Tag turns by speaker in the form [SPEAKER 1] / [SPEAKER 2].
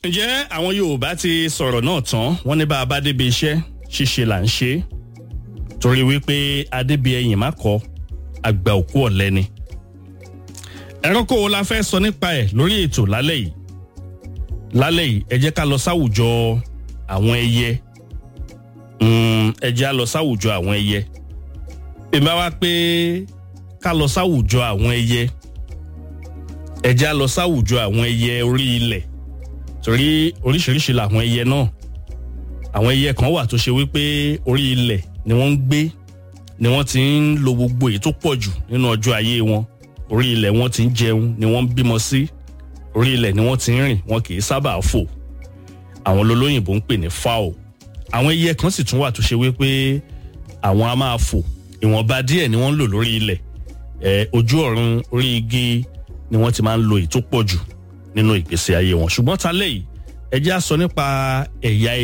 [SPEAKER 1] ǹjẹ́ àwọn yorùbá ti sọ̀rọ̀ náà tán wọ́n ní bá a bá débi iṣẹ́ ṣíṣe là ń ṣe é torí wípé adébí ẹyìn má kọ àgbà òkú ọ̀lẹ ni. ẹranko wo la fẹ́ sọ nípa ẹ̀ lórí ètò lálẹ́ yìí lálẹ́ yìí ẹ jẹ́ ká lọ sáwùjọ àwọn ẹyẹ ẹ jẹ́ á lọ sáwùjọ àwọn ẹyẹ èmi bá wá pé ká lọ sáwùjọ àwọn ẹyẹ ẹ jẹ́ á lọ sáwùjọ àwọn ẹyẹ orí ilẹ̀ torí oríṣiríṣi làwọn ẹyẹ náà àwọn ẹyẹ kan wà tó ṣe wípé orí ilẹ̀ ni wọ́n ń gbé ni wọ́n ti ń lo gbogbo èyí tó pọ̀ jù nínú ọjọ́ ayé wọn orí ilẹ̀ wọ́n ti ń jẹun ni wọ́n ń bímọ sí orí ilẹ̀ ni wọ́n ti ń rìn wọn kì í sábà fò àwọn olóyìnbó ń pè ní fowl àwọn ẹyẹ kan sì tún wà tó ṣe wípé àwọn a máa fò ìwọ̀nba díẹ̀ ni wọ́n ń lò lórí ilẹ̀ ẹ̀ ojú ọ̀run orí igi ni wọ́n ti máa ń lo èyí tó pọ̀ jù nínú ìgbésí ayé wọn ṣùgbọ́n ta lẹ́yìn ẹ jẹ́ á sọ nípa ẹ̀yà